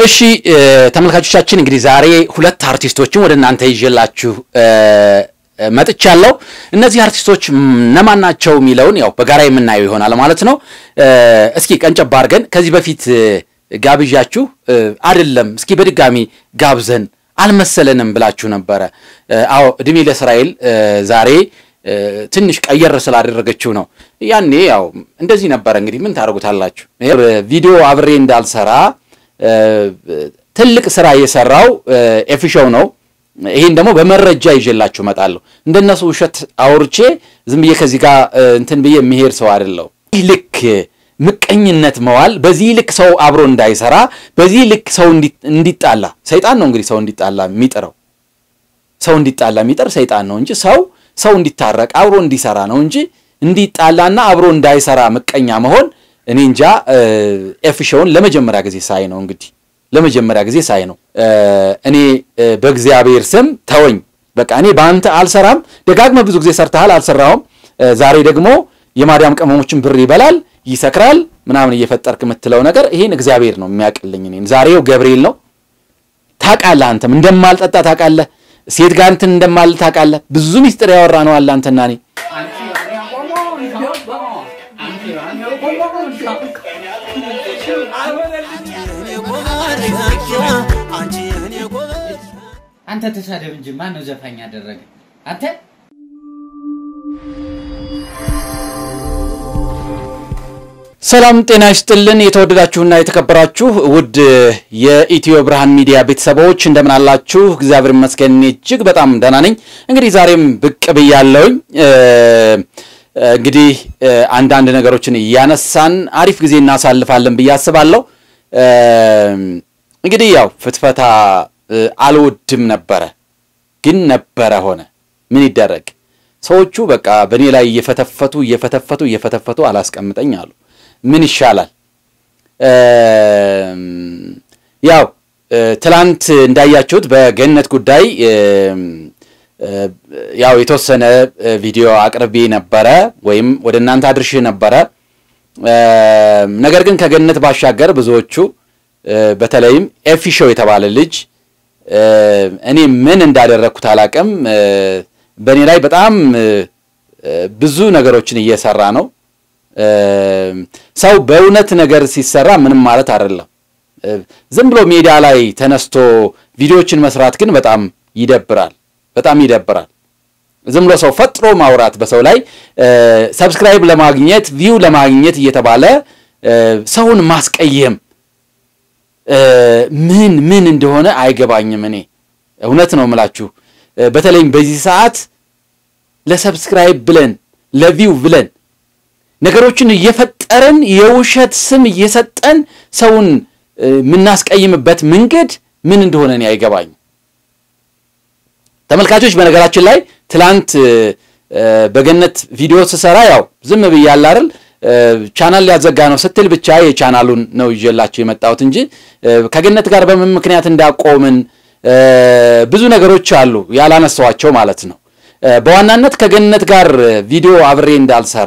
እሺ ተመልካቾቻችን እንግዲህ ዛሬ ሁለት አርቲስቶችን ወደ እናንተ ይዤላችሁ መጥቻለሁ። እነዚህ አርቲስቶች እነማን ናቸው የሚለውን ያው በጋራ የምናየው ይሆናል ማለት ነው። እስኪ ቀንጨባ አድርገን ከዚህ በፊት ጋብዣችሁ አይደለም እስኪ በድጋሚ ጋብዘን አልመሰለንም ብላችሁ ነበረ። አዎ እድሜ ለእስራኤል ዛሬ ትንሽ ቀየር ስላደረገችው ነው። ያኔ ያው እንደዚህ ነበረ። እንግዲህ ምን ታደርጉታላችሁ? ቪዲዮ አብሬ እንዳልሰራ ትልቅ ስራ የሰራው ኤፊሾው ነው። ይህን ደግሞ በመረጃ ይዤላችሁ እመጣለሁ። እንደነሱ ውሸት አውርቼ ዝም ብዬ ከዚህ ጋር እንትን ብዬ የሚሄድ ሰው አይደለሁ። ይህ ልክ ምቀኝነት መዋል፣ በዚህ ልክ ሰው አብሮ እንዳይሰራ፣ በዚህ ልክ ሰው እንዲጣላ ሰይጣን ነው እንግዲህ ሰው እንዲጣላ የሚጥረው ሰው እንዲጣላ የሚጥር ሰይጣን ነው እንጂ ሰው ሰው እንዲታረቅ አብሮ እንዲሰራ ነው እንጂ እንዲጣላና አብሮ እንዳይሰራ ምቀኛ መሆን እኔ እንጃ። ኤፊሾውን ለመጀመሪያ ጊዜ ሳይ ነው እንግዲህ ለመጀመሪያ ጊዜ ሳይ ነው። እኔ በእግዚአብሔር ስም ተወኝ፣ በቃ እኔ በአንተ አልሰራም። ደጋግመህ ብዙ ጊዜ ሰርተሃል፣ አልሰራውም። ዛሬ ደግሞ የማዳም ቅመሞችን ብር ይበላል፣ ይሰክራል፣ ምናምን እየፈጠርክ የምትለው ነገር ይሄን እግዚአብሔር ነው የሚያውቅልኝ። እኔን ዛሬው ገብርኤል ነው። ታውቃለህ፣ አንተም እንደማልጠጣ ታውቃለህ፣ ሴት ጋር እንትን እንደማል ታውቃለህ። ብዙ ሚስጥር ያወራ ነው አለ አንተና እኔ አንተ ተሳደብ እንጂ ማን ነው ዘፋኝ ያደረገ? አንተ ሰላም ጤና ይስጥልን። የተወደዳችሁና የተከበራችሁ ውድ የኢትዮ ብርሃን ሚዲያ ቤተሰቦች እንደምን አላችሁ? እግዚአብሔር ይመስገን እጅግ በጣም ደህና ነኝ። እንግዲህ ዛሬም ብቅ ብያለሁኝ። እንግዲህ አንዳንድ ነገሮችን እያነሳን አሪፍ ጊዜ እናሳልፋለን ብዬ አስባለሁ። እንግዲህ ያው ፍትፈታ አልወድም ነበረ፣ ግን ነበረ ሆነ። ምን ይደረግ? ሰዎቹ በቃ በእኔ ላይ እየፈተፈቱ እየፈተፈቱ እየፈተፈቱ አላስቀምጠኝ አሉ። ምን ይሻላል? ያው ትላንት እንዳያችሁት በገነት ጉዳይ ያው የተወሰነ ቪዲዮ አቅርቤ ነበረ ወይም ወደ እናንተ አድርሼ ነበረ። ነገር ግን ከገነት ባሻገር ብዙዎቹ በተለይም ኤፊሾው የተባለ ልጅ እኔ ምን እንዳደረግኩት አላቅም፣ በእኔ ላይ በጣም ብዙ ነገሮችን እየሰራ ነው። ሰው በእውነት ነገር ሲሰራ ምንም ማለት አይደለም። ዝም ብሎ ሜዳ ላይ ተነስቶ ቪዲዮዎችን መስራት ግን በጣም ይደብራል፣ በጣም ይደብራል። ዝም ብሎ ሰው ፈጥሮ ማውራት በሰው ላይ ሰብስክራይብ ለማግኘት ቪው ለማግኘት እየተባለ ሰውን ማስቀየም ምን ምን እንደሆነ አይገባኝም። እኔ እውነት ነው የምላችሁ። በተለይም በዚህ ሰዓት ለሰብስክራይብ ብለን ለቪው ብለን ነገሮችን እየፈጠርን የውሸት ስም እየሰጠን ሰውን የምናስቀይምበት መንገድ ምን እንደሆነ እኔ አይገባኝም። ተመልካቾች፣ በነገራችን ላይ ትላንት በገነት ቪዲዮ ስሰራ ያው ዝም ብያለሁ አይደል ቻናል ሊያዘጋ ነው ስትል ብቻ የቻናሉን ነው ይዤላቸው የመጣሁት እንጂ ከገነት ጋር በምን ምክንያት እንዳቆምን ብዙ ነገሮች አሉ ያላነሳዋቸው ማለት ነው። በዋናነት ከገነት ጋር ቪዲዮ አብሬ እንዳልሰራ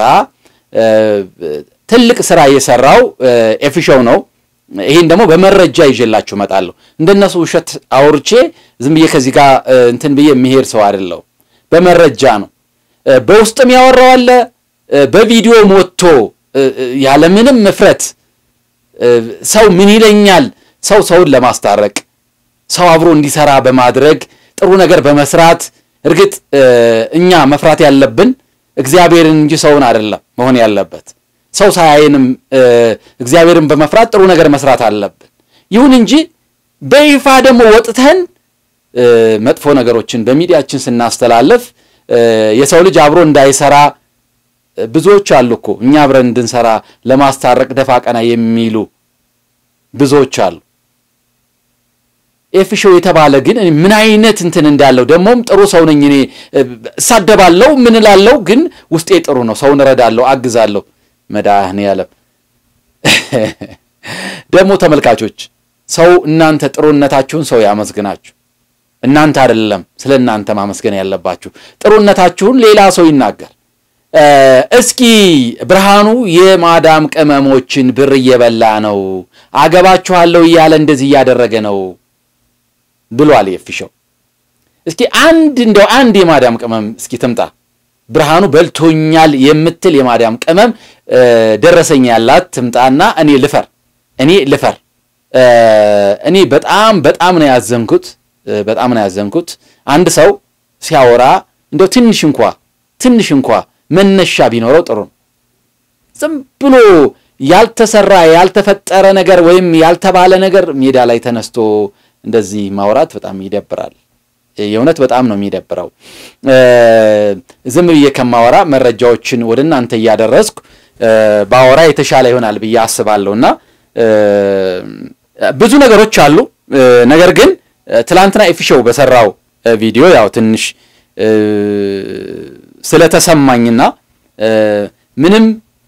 ትልቅ ስራ የሰራው ኤፊሾው ነው። ይህን ደግሞ በመረጃ ይዤላችሁ እመጣለሁ። እንደነሱ ውሸት አውርቼ ዝም ብዬ ከዚህ ጋር እንትን ብዬ የሚሄድ ሰው አይደለሁ። በመረጃ ነው። በውስጥም ያወራው አለ በቪዲዮ ሞቶ ያለምንም ምፍረት ሰው ምን ይለኛል፣ ሰው ሰውን ለማስታረቅ ሰው አብሮ እንዲሰራ በማድረግ ጥሩ ነገር በመስራት እርግጥ እኛ መፍራት ያለብን እግዚአብሔርን እንጂ ሰውን አይደለም መሆን ያለበት። ሰው ሳያየንም እግዚአብሔርን በመፍራት ጥሩ ነገር መስራት አለብን። ይሁን እንጂ በይፋ ደግሞ ወጥተን መጥፎ ነገሮችን በሚዲያችን ስናስተላልፍ የሰው ልጅ አብሮ እንዳይሰራ ብዙዎች አሉ እኮ እኛ አብረን እንድንሰራ ለማስታረቅ ደፋ ቀና የሚሉ ብዙዎች አሉ። ኤፊሾው የተባለ ግን ምን አይነት እንትን እንዳለው ደግሞም ጥሩ ሰው ነኝ እኔ እሳደባለሁ፣ ምን እላለሁ፣ ግን ውስጤ ጥሩ ነው። ሰውን እረዳለሁ፣ አግዛለሁ። መድኃኔዓለም ደግሞ ተመልካቾች፣ ሰው እናንተ ጥሩነታችሁን ሰው ያመስግናችሁ። እናንተ አይደለም ስለ እናንተ ማመስገን ያለባችሁ። ጥሩነታችሁን ሌላ ሰው ይናገር። እስኪ ብርሃኑ የማዳም ቅመሞችን ብር እየበላ ነው አገባችኋለሁ እያለ እንደዚህ እያደረገ ነው ብሏል የፊሸው። እስኪ አንድ እንደው አንድ የማዳም ቅመም እስኪ ትምጣ ብርሃኑ በልቶኛል የምትል የማዳም ቅመም ደረሰኝ ያላት ትምጣና እኔ ልፈር እኔ ልፈር። እኔ በጣም በጣም ነው ያዘንኩት፣ በጣም ነው ያዘንኩት። አንድ ሰው ሲያወራ እንደው ትንሽ እንኳ ትንሽ እንኳ መነሻ ቢኖረው ጥሩ ነው። ዝም ብሎ ያልተሰራ ያልተፈጠረ ነገር ወይም ያልተባለ ነገር ሜዳ ላይ ተነስቶ እንደዚህ ማውራት በጣም ይደብራል። የእውነት በጣም ነው የሚደብረው። ዝም ብዬ ከማወራ መረጃዎችን ወደ እናንተ እያደረስኩ ባወራ የተሻለ ይሆናል ብዬ አስባለሁ እና ብዙ ነገሮች አሉ። ነገር ግን ትላንትና ኤፊሾው በሰራው ቪዲዮ ያው ትንሽ ስለተሰማኝና ምንም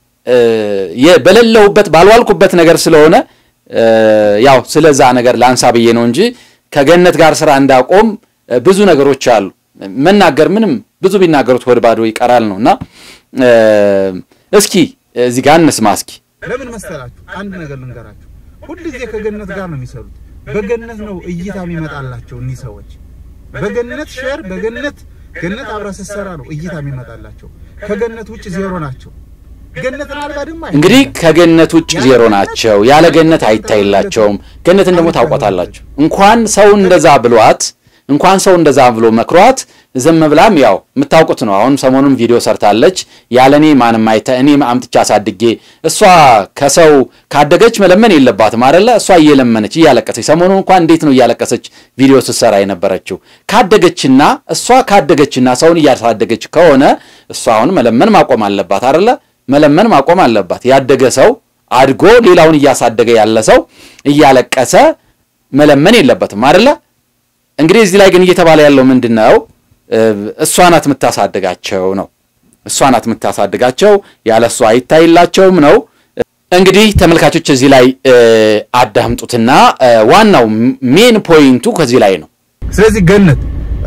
በሌለሁበት ባልዋልኩበት ነገር ስለሆነ ያው ስለዛ ነገር ላንሳ ብዬ ነው እንጂ ከገነት ጋር ስራ እንዳቆም ብዙ ነገሮች አሉ። መናገር ምንም ብዙ ቢናገሩት ወደ ባዶ ይቀራል ነው እና እስኪ እዚህ ጋር እንስማ እስኪ ለምን መሰላችሁ? አንድ ነገር ልንገራችሁ። ሁል ጊዜ ከገነት ጋር ነው የሚሰሩት። በገነት ነው እይታ የሚመጣላቸው እኒህ ሰዎች። በገነት ሼር፣ በገነት ገነት አብራ ስትሰራ ነው እይታ የሚመጣላቸው። ከገነት ውጭ ዜሮ ናቸው። ገነትን አልባ ደግሞ እንግዲህ ከገነት ውጭ ዜሮ ናቸው። ያለ ገነት አይታይላቸውም። ገነትን ደግሞ ታውቋታላችሁ። እንኳን ሰው እንደዛ ብሏት እንኳን ሰው እንደዛ ብሎ መክሯት ዝም ብላም ያው የምታውቁት ነው። አሁን ሰሞኑን ቪዲዮ ሰርታለች። ያለኔ ማንም አይተ እኔ አምጥቻ አሳድጌ እሷ ከሰው ካደገች መለመን የለባትም አይደለ? እሷ እየለመነች እያለቀሰች፣ ሰሞኑን እንኳን እንዴት ነው እያለቀሰች ቪዲዮ ስትሰራ የነበረችው? ካደገችና እሷ ካደገችና ሰውን እያሳደገች ከሆነ እሷ አሁን መለመን ማቆም አለባት አይደለ? መለመን ማቆም አለባት። ያደገ ሰው አድጎ ሌላውን እያሳደገ ያለ ሰው እያለቀሰ መለመን የለበትም አይደለ? እንግዲህ እዚህ ላይ ግን እየተባለ ያለው ምንድን ነው? እሷ ናት የምታሳድጋቸው ነው። እሷ ናት የምታሳድጋቸው፣ ያለ እሷ አይታይላቸውም ነው። እንግዲህ ተመልካቾች እዚህ ላይ አዳምጡትና ዋናው ሜን ፖይንቱ ከዚህ ላይ ነው። ስለዚህ ገነት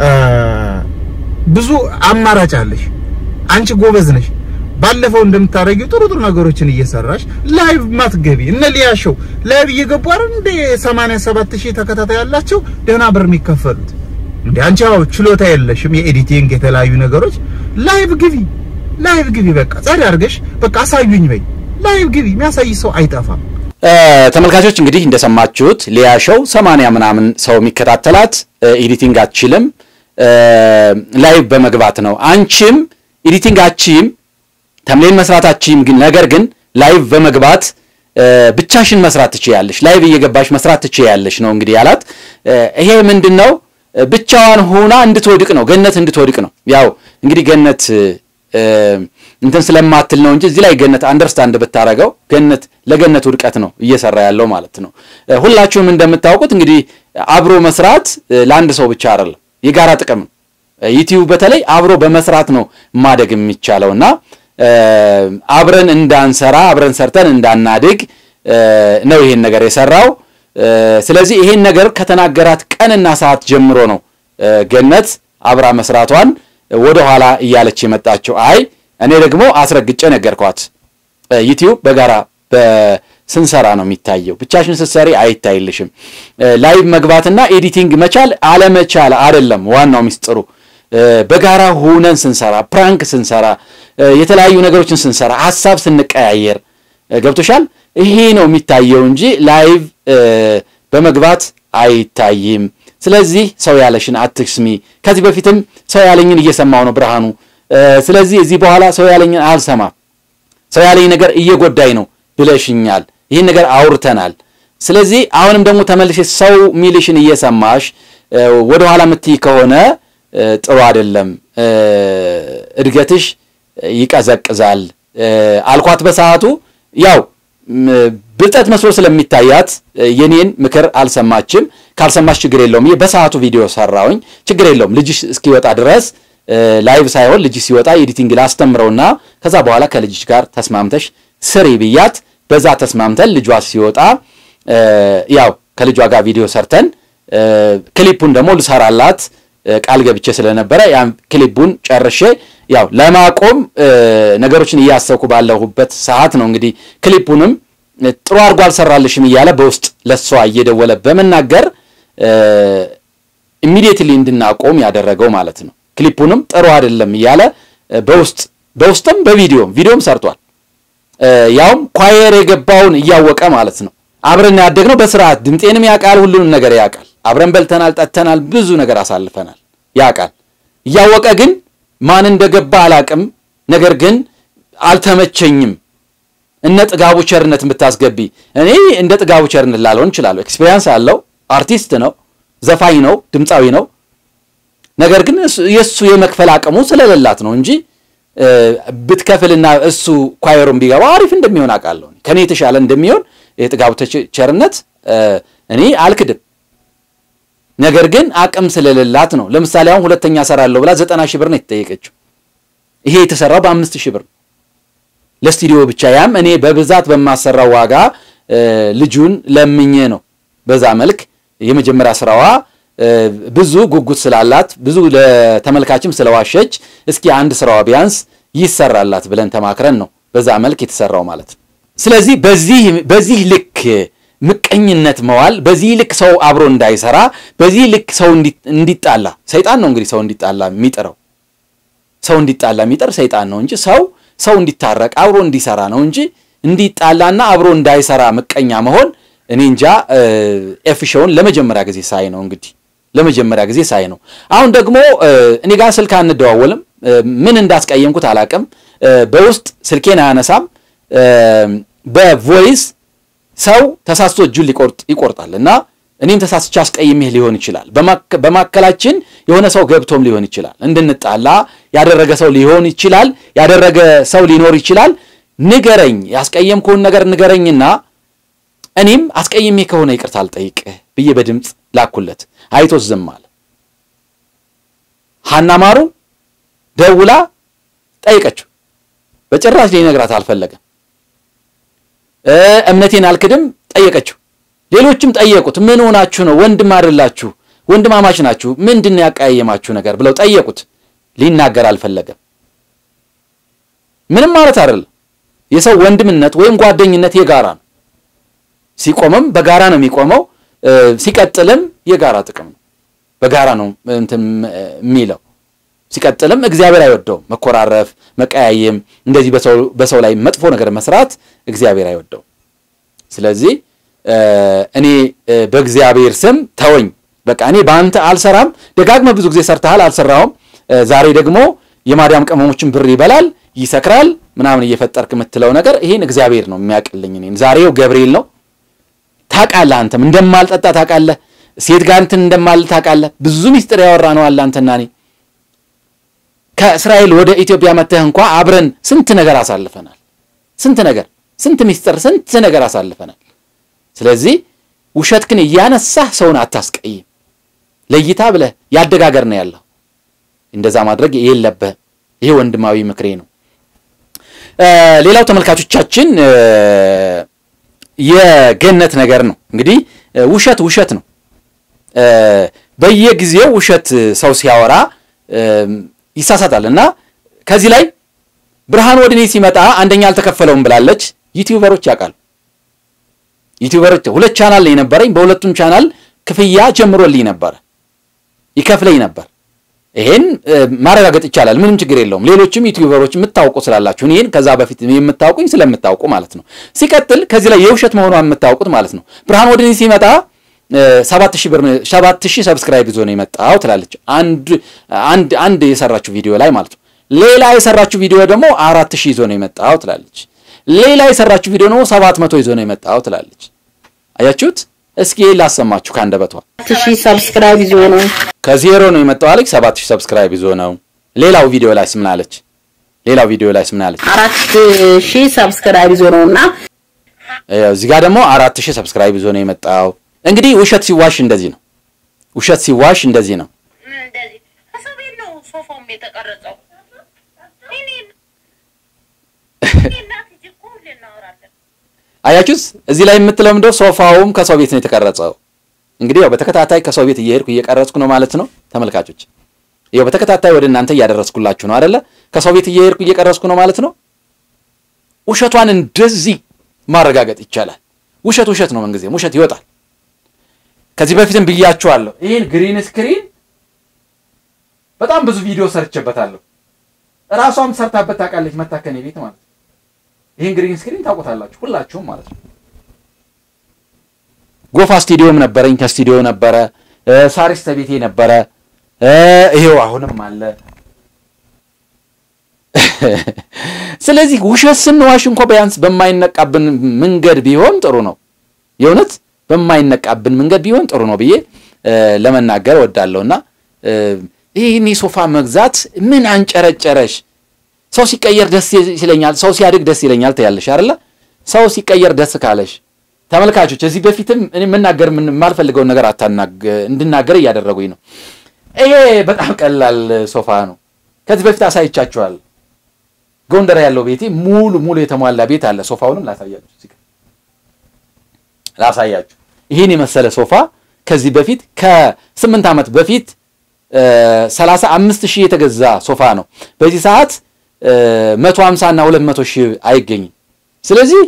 ብዙ አማራጭ አለሽ። አንቺ ጎበዝ ነሽ። ባለፈው እንደምታደርጊው ጥሩ ጥሩ ነገሮችን እየሰራሽ ላይቭ ማትገቢ እነ ሊያሾው ላይቭ እየገቡ አይደል እንደ 87 ሺህ ተከታታይ ያላቸው ደህና ብር የሚከፈሉት እንዴ? አንቺ ያው ችሎታ የለሽም የኤዲቲንግ የተለያዩ ነገሮች። ላይቭ ግቢ፣ ላይቭ ግቢ። በቃ ጸድ አድርገሽ በቃ አሳዩኝ በይ። ላይቭ ግቢ፣ የሚያሳይ ሰው አይጠፋም። ተመልካቾች እንግዲህ እንደሰማችሁት ሊያሾው ሰማንያ ምናምን ሰው የሚከታተላት ኤዲቲንግ አትችልም፣ ላይቭ በመግባት ነው። አንቺም ኤዲቲንግ አትችይም ተምሌን መስራታችም ግን ነገር ግን ላይቭ በመግባት ብቻሽን መስራት ትችያለሽ። ላይቭ እየገባሽ መስራት ትችያለሽ ነው እንግዲህ ያላት። ይሄ ምንድን ነው? ብቻዋን ሆና እንድትወድቅ ነው፣ ገነት እንድትወድቅ ነው። ያው እንግዲህ ገነት እንትን ስለማትል ነው እንጂ እዚህ ላይ ገነት አንደርስታንድ ብታረገው ገነት ለገነት ውድቀት ነው እየሰራ ያለው ማለት ነው። ሁላችሁም እንደምታውቁት እንግዲህ አብሮ መስራት ለአንድ ሰው ብቻ አይደለም፣ የጋራ ጥቅም ነው። ዩቲዩብ በተለይ አብሮ በመስራት ነው ማደግ የሚቻለውና አብረን እንዳንሰራ አብረን ሰርተን እንዳናድግ ነው ይሄን ነገር የሰራው። ስለዚህ ይሄን ነገር ከተናገራት ቀንና ሰዓት ጀምሮ ነው ገነት አብራ መስራቷን ወደ ኋላ እያለች የመጣችው። አይ እኔ ደግሞ አስረግጬ ነገርኳት። ዩቲዩብ በጋራ ስንሰራ ነው የሚታየው። ብቻሽን ስትሰሪ አይታይልሽም። ላይቭ መግባትና ኤዲቲንግ መቻል አለመቻል አይደለም ዋናው ሚስጥሩ በጋራ ሁነን ስንሰራ፣ ፕራንክ ስንሰራ፣ የተለያዩ ነገሮችን ስንሰራ፣ ሀሳብ ስንቀያየር ገብቶሻል። ይሄ ነው የሚታየው እንጂ ላይቭ በመግባት አይታይም። ስለዚህ ሰው ያለሽን አትስሚ። ከዚህ በፊትም ሰው ያለኝን እየሰማው ነው ብርሃኑ። ስለዚህ እዚህ በኋላ ሰው ያለኝን አልሰማም፣ ሰው ያለኝ ነገር እየጎዳኝ ነው ብለሽኛል። ይህን ነገር አውርተናል። ስለዚህ አሁንም ደግሞ ተመልሼ ሰው ሚልሽን እየሰማሽ ወደኋላ የምትይ ከሆነ ጥሩ አይደለም፣ እድገትሽ ይቀዘቅዛል አልኳት በሰዓቱ። ያው ብልጠት መስሎ ስለሚታያት የኔን ምክር አልሰማችም። ካልሰማች ችግር የለውም ብዬ በሰዓቱ ቪዲዮ ሰራውኝ። ችግር የለውም ልጅሽ እስኪወጣ ድረስ ላይቭ ሳይሆን ልጅሽ ሲወጣ ኤዲቲንግ ላስተምረውና ከዛ በኋላ ከልጅሽ ጋር ተስማምተሽ ስሪ ብያት፣ በዛ ተስማምተን ልጇ ሲወጣ ያው ከልጇ ጋር ቪዲዮ ሰርተን ክሊፑን ደግሞ ልሰራላት ቃል ገብቼ ስለነበረ ያን ክሊፑን ጨርሼ ያው ለማቆም ነገሮችን እያሰብኩ ባለሁበት ሰዓት ነው እንግዲህ ክሊፑንም ጥሩ አድርጎ አልሰራልሽም እያለ በውስጥ ለሷ እየደወለ በመናገር ኢሚዲየትሊ እንድናቆም ያደረገው ማለት ነው። ክሊፑንም ጥሩ አይደለም እያለ በውስጥ በውስጥም በቪዲዮም ቪዲዮም ሰርቷል። ያውም ኳየር የገባውን እያወቀ ማለት ነው። አብረን ያደግነው በስርዓት ድምጤንም ያውቃል፣ ሁሉንም ነገር ያውቃል። አብረን በልተናል፣ ጠጥተናል፣ ብዙ ነገር አሳልፈናል፣ ያውቃል። እያወቀ ግን ማን እንደገባ አላቅም። ነገር ግን አልተመቸኝም። እነ ጥጋቡ ቸርነት ብታስገቢ እኔ እንደ ጥጋቡ ቸርነት ላልሆን እችላለሁ። ኤክስፔሪንስ አለው፣ አርቲስት ነው፣ ዘፋኝ ነው፣ ድምፃዊ ነው። ነገር ግን የእሱ የመክፈል አቅሙ ስለሌላት ነው እንጂ ብትከፍልና እሱ ኳየሩን ቢገባ አሪፍ እንደሚሆን አውቃለሁ። ከኔ የተሻለ እንደሚሆን የጥጋቡ ቸርነት እኔ አልክድም። ነገር ግን አቅም ስለሌላት ነው። ለምሳሌ አሁን ሁለተኛ ሰራለሁ ብላ ዘጠና ሺህ ብር ነው የተጠየቀችው። ይሄ የተሰራው በአምስት ሺህ ብር ለስቱዲዮ ብቻ። ያም እኔ በብዛት በማሰራው ዋጋ ልጁን ለምኜ ነው። በዛ መልክ የመጀመሪያ ስራዋ ብዙ ጉጉት ስላላት ብዙ ለተመልካችም ስለዋሸች እስኪ አንድ ስራዋ ቢያንስ ይሰራላት ብለን ተማክረን ነው በዛ መልክ የተሰራው ማለት ነው። ስለዚህ በዚህ በዚህ ልክ ምቀኝነት መዋል፣ በዚህ ልክ ሰው አብሮ እንዳይሰራ፣ በዚህ ልክ ሰው እንዲጣላ ሰይጣን ነው እንግዲህ ሰው እንዲጣላ የሚጥረው ሰው እንዲጣላ የሚጥር ሰይጣን ነው እንጂ ሰው ሰው እንዲታረቅ አብሮ እንዲሰራ ነው እንጂ እንዲጣላና አብሮ እንዳይሰራ ምቀኛ መሆን እኔ እንጃ። ኤፍ ሾውን ለመጀመሪያ ጊዜ ሳይ ነው እንግዲህ ለመጀመሪያ ጊዜ ሳይ ነው። አሁን ደግሞ እኔ ጋር ስልክ አንደዋወልም። ምን እንዳስቀየምኩት አላቅም። በውስጥ ስልኬን አያነሳም። በቮይስ ሰው ተሳስቶ እጁን ሊቆርጥ ይቆርጣል እና እኔም ተሳስቼ አስቀይሜህ ሊሆን ይችላል። በማከላችን የሆነ ሰው ገብቶም ሊሆን ይችላል። እንድንጣላ ያደረገ ሰው ሊሆን ይችላል። ያደረገ ሰው ሊኖር ይችላል። ንገረኝ፣ ያስቀየምኩህን ነገር ንገረኝና እኔም አስቀይሜ ከሆነ ይቅርታ አልጠይቅህ ብዬ በድምፅ ላኩለት። አይቶት ዝም አለ። ሀና ማሩ ደውላ ጠይቀችው። በጭራሽ ሊነግራት አልፈለገም። እምነቴን አልክድም ጠየቀችው። ሌሎችም ጠየቁት። ምን ሆናችሁ ነው? ወንድም አይደላችሁ? ወንድማማች ናችሁ? ምንድን ነው ያቀያየማችሁ ነገር ብለው ጠየቁት። ሊናገር አልፈለገም። ምንም ማለት አይደለም። የሰው ወንድምነት ወይም ጓደኝነት የጋራ ነው። ሲቆምም በጋራ ነው የሚቆመው። ሲቀጥልም የጋራ ጥቅም ነው። በጋራ ነው እንትን የሚለው። ሲቀጥልም እግዚአብሔር አይወደውም። መኮራረፍ፣ መቀያየም፣ እንደዚህ በሰው ላይ መጥፎ ነገር መስራት እግዚአብሔር አይወደውም። ስለዚህ እኔ በእግዚአብሔር ስም ተወኝ፣ በቃ እኔ በአንተ አልሰራም። ደጋግመህ ብዙ ጊዜ ሰርተሃል፣ አልሰራውም። ዛሬ ደግሞ የማዳም ቅመሞችን ብር ይበላል፣ ይሰክራል፣ ምናምን እየፈጠርክ የምትለው ነገር ይሄን እግዚአብሔር ነው የሚያውቅልኝ። እኔን ዛሬው ገብርኤል ነው ታውቃለህ። አንተም እንደማልጠጣ ታውቃለህ። ሴት ጋር እንትን እንደማል ታውቃለህ። ብዙ ሚስጥር ያወራ ነው አለ አንተና እኔ ከእስራኤል ወደ ኢትዮጵያ መተህ እንኳ አብረን ስንት ነገር አሳልፈናል። ስንት ነገር፣ ስንት ሚስጥር፣ ስንት ነገር አሳልፈናል። ስለዚህ ውሸት ግን እያነሳህ ሰውን አታስቀይም። ለይታ ብለህ ያደጋገር ነው ያለው። እንደዛ ማድረግ የለብህም። ይሄ ወንድማዊ ምክሬ ነው። ሌላው ተመልካቾቻችን የገነት ነገር ነው እንግዲህ ውሸት ውሸት ነው። በየጊዜው ውሸት ሰው ሲያወራ ይሳሳታል እና ከዚህ ላይ ብርሃን ወደ እኔ ሲመጣ አንደኛ አልተከፈለውም ብላለች። ዩቲዩበሮች ያውቃሉ። ዩቲዩበሮች ሁለት ቻናል ላይ ነበረኝ። በሁለቱም ቻናል ክፍያ ጀምሮልኝ ነበረ፣ ይከፍለኝ ነበር። ይሄን ማረጋገጥ ይቻላል። ምንም ችግር የለውም። ሌሎችም ዩቲዩበሮች የምታውቁ ስላላችሁ ይሄን ከዛ በፊት የምታውቁኝ ስለምታውቁ ማለት ነው። ሲቀጥል ከዚህ ላይ የውሸት መሆኗን የምታውቁት ማለት ነው። ብርሃን ወደ እኔ ሲመጣ ሰባት ሺህ ብር ሰባት ሺህ ሰብስክራይብ ይዞ ነው የመጣው ትላለች። አንድ አንድ አንድ የሰራችው ቪዲዮ ላይ ማለት ነው። ሌላ የሰራችው ቪዲዮ ደግሞ አራት ሺህ ይዞ ነው የመጣው ትላለች። ሌላ የሰራችው ቪዲዮ ደግሞ ሰባት መቶ ይዞ ነው የመጣው ትላለች። አያችሁት? እስኪ ላሰማችሁ ከአንደበቷ ሺህ ሰብስክራይብ ይዞ ነው ከዜሮ ነው የመጣው አለች። ሰባት ሺህ ሰብስክራይብ ይዞ ነው። ሌላው ቪዲዮ ላይ ምን አለች? ሌላው ቪዲዮ ላይ ምን አለች? አራት ሺህ ሰብስክራይብ ይዞ ነው እና እዚህ ጋር ደግሞ አራት ሺህ ሰብስክራይብ ይዞ ነው የመጣው። እንግዲህ ውሸት ሲዋሽ እንደዚህ ነው። ውሸት ሲዋሽ እንደዚህ ነው። እንደዚህ ከሰው ቤት ነው ሶፋውም የተቀረጸው። እኔ እኔ እናት ልጅ እኮ ሁሌ እናወራለን። አያችሁት? እዚህ ላይ የምትለው ምንድነው? ሶፋውም ከሰው ቤት ነው የተቀረጸው። እንግዲህ ያው በተከታታይ ከሰው ቤት እየሄድኩ እየቀረጽኩ ነው ማለት ነው ተመልካቾች። ያው በተከታታይ ወደ እናንተ እያደረስኩላችሁ ነው አይደለ? ከሰው ቤት እየሄድኩ እየቀረጽኩ ነው ማለት ነው። ውሸቷን እንደዚህ ማረጋገጥ ይቻላል። ውሸት ውሸት ነው፣ ምንጊዜም ውሸት ይወጣል። ከዚህ በፊትም ብያችኋለሁ። ይህን ግሪን ስክሪን በጣም ብዙ ቪዲዮ ሰርቼበታለሁ። እራሷም ሰርታበት ታውቃለች፣ መታከኔ ቤት ማለት ነው። ይህን ግሪን ስክሪን ታውቁታላችሁ ሁላችሁም ማለት ነው። ጎፋ ስቱዲዮም ነበረኝ፣ ከስቱዲዮ ነበረ። ሳሪስ ተቤቴ ነበረ። ይሄው አሁንም አለ። ስለዚህ ውሸት ስንዋሽ እንኳ ቢያንስ በማይነቃብን መንገድ ቢሆን ጥሩ ነው። የእውነት በማይነቃብን መንገድ ቢሆን ጥሩ ነው ብዬ ለመናገር እወዳለሁና ይህን ሶፋ መግዛት ምን አንጨረጨረሽ? ሰው ሲቀየር ደስ ይለኛል፣ ሰው ሲያድግ ደስ ይለኛል ትያለሽ አይደለ? ሰው ሲቀየር ደስ ካለሽ ተመልካቾች፣ እዚህ በፊትም እኔ የምናገር የማልፈልገውን ነገር እንድናገር እያደረጉኝ ነው። ይሄ በጣም ቀላል ሶፋ ነው። ከዚህ በፊት አሳይቻችኋል። ጎንደር ያለው ቤቴ ሙሉ ሙሉ የተሟላ ቤት አለ። ሶፋውንም ላሳያችሁ እዚህ ላሳያችሁ። ይህን የመሰለ ሶፋ ከዚህ በፊት ከስምንት ዓመት በፊት ሰላሳ አምስት ሺህ የተገዛ ሶፋ ነው። በዚህ ሰዓት መቶ ሀምሳ እና ሁለት መቶ ሺህ አይገኝም። ስለዚህ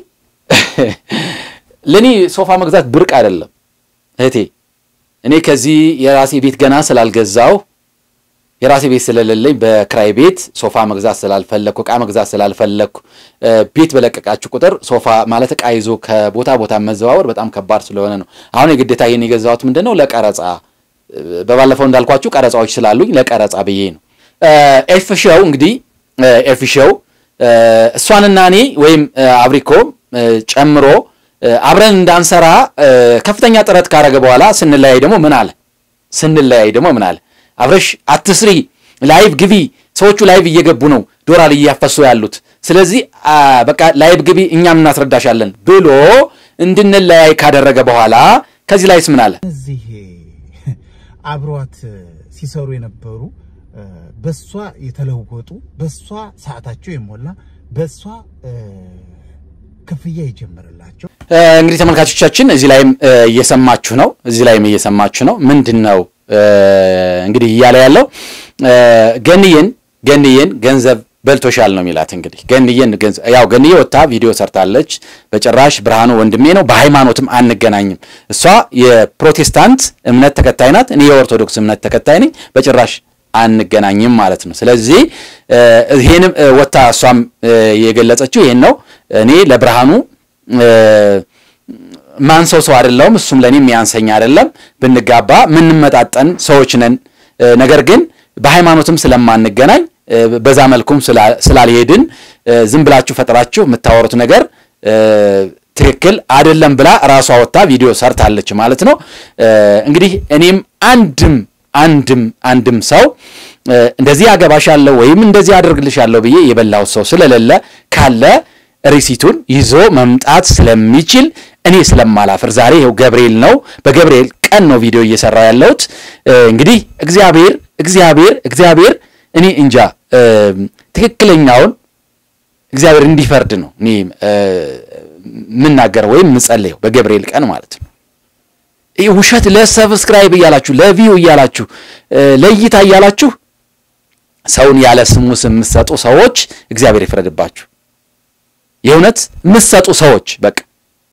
ለእኔ ሶፋ መግዛት ብርቅ አይደለም እህቴ። እኔ ከዚህ የራሴ ቤት ገና ስላልገዛው የራሴ ቤት ስለሌለኝ በክራይ ቤት ሶፋ መግዛት ስላልፈለግኩ ዕቃ መግዛት ስላልፈለግኩ ቤት በለቀቃችሁ ቁጥር ሶፋ ማለት ዕቃ ይዞ ከቦታ ቦታ መዘዋወር በጣም ከባድ ስለሆነ ነው። አሁን የግዴታ ይህን የገዛሁት ምንድን ነው ለቀረጻ በባለፈው እንዳልኳችሁ ቀረጻዎች ስላሉኝ ለቀረጻ ብዬ ነው። ኤፍ ሾው እንግዲህ ኤፍ ሾው እሷንና እኔ ወይም አብሪኮ ጨምሮ አብረን እንዳንሰራ ከፍተኛ ጥረት ካረገ በኋላ ስንለያይ ደግሞ ምን አለ? ስንለያይ ደግሞ ምን አለ? አብረሽ አትስሪ፣ ላይቭ ግቢ፣ ሰዎቹ ላይቭ እየገቡ ነው ዶላር እያፈሱ ያሉት። ስለዚህ በቃ ላይቭ ግቢ፣ እኛም እናስረዳሻለን ብሎ እንድንለያይ ካደረገ በኋላ ከዚህ ላይስ ምን አለ? እዚህ አብሯት ሲሰሩ የነበሩ በሷ የተለወጡ በሷ ሰዓታቸው የሞላ በሷ ክፍያ የጀመረላቸው እንግዲህ ተመልካቾቻችን እዚህ ላይም እየሰማችሁ ነው። እዚህ ላይም እየሰማችሁ ነው። ምንድን ነው እንግዲህ እያለ ያለው ገንዬን ገንዬን ገንዘብ በልቶሻል ነው የሚላት። እንግዲህ ገንዬን ያው ገንዬ ወጥታ ቪዲዮ ሰርታለች። በጭራሽ ብርሃኑ ወንድሜ ነው፣ በሃይማኖትም አንገናኝም። እሷ የፕሮቴስታንት እምነት ተከታይ ናት፣ እኔ የኦርቶዶክስ እምነት ተከታይ ነኝ። በጭራሽ አንገናኝም ማለት ነው። ስለዚህ ይሄንም ወጥታ እሷም የገለጸችው ይሄን ነው። እኔ ለብርሃኑ ማንሰው ሰው አይደለሁም፣ እሱም ለእኔ የሚያንሰኝ አይደለም። ብንጋባ ምንመጣጠን ሰዎች ነን። ነገር ግን በሃይማኖትም ስለማንገናኝ በዛ መልኩም ስላልሄድን ዝም ብላችሁ ፈጥራችሁ የምታወሩት ነገር ትክክል አይደለም ብላ ራሷ ወጥታ ቪዲዮ ሰርታለች ማለት ነው። እንግዲህ እኔም አንድም አንድም አንድም ሰው እንደዚህ አገባሻለሁ ወይም እንደዚህ አደርግልሻለሁ ብዬ የበላሁት ሰው ስለሌለ ካለ ሪሲቱን ይዞ መምጣት ስለሚችል እኔ ስለማላፍር ዛሬ ይኸው ገብርኤል ነው። በገብርኤል ቀን ነው ቪዲዮ እየሰራው ያለሁት። እንግዲህ እግዚአብሔር እግዚአብሔር እግዚአብሔር እኔ እንጃ ትክክለኛውን እግዚአብሔር እንዲፈርድ ነው እኔ የምናገረው ወይም የምጸልየው በገብርኤል ቀን ማለት ነው። ይህ ውሸት ለሰብስክራይብ እያላችሁ ለቪው እያላችሁ ለእይታ እያላችሁ ሰውን ያለ ስሙ ስም የምትሰጡ ሰዎች እግዚአብሔር ይፍረድባችሁ። የእውነት የምትሰጡ ሰዎች በቃ